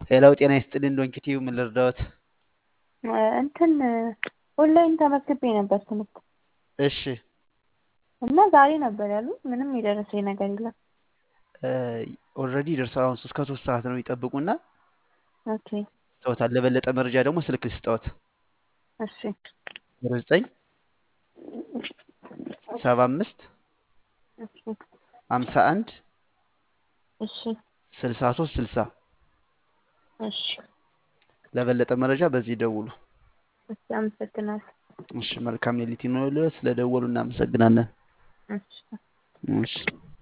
ሄላው ጤና ይስጥልኝ ዶንኪቲዩ ምን ልርዳዎት? እንትን ኦንላይን ተመዝግቤ ነበር ትምህርት እሺ እና ዛሬ ነበር ያሉ ምንም የደረሰኝ ነገር የለም። ኦልሬዲ ደርሰዋል። አሁን እስከ ሶስት ሰዓት ነው ይጠብቁና ኦኬ ይስጠዎታል። ለበለጠ መረጃ ደግሞ ስልክ ልስጠዎት። እሺ ዜሮ ዘጠኝ ሰባ አምስት እሺ ሀምሳ አንድ እሺ ስልሳ ሶስት ስልሳ እሺ ለበለጠ መረጃ በዚህ ደውሉ። እሺ አመሰግናለሁ። እሺ መልካም ሌሊት ይኑርልዎት። ስለደወሉ እናመሰግናለን። እሺ እሺ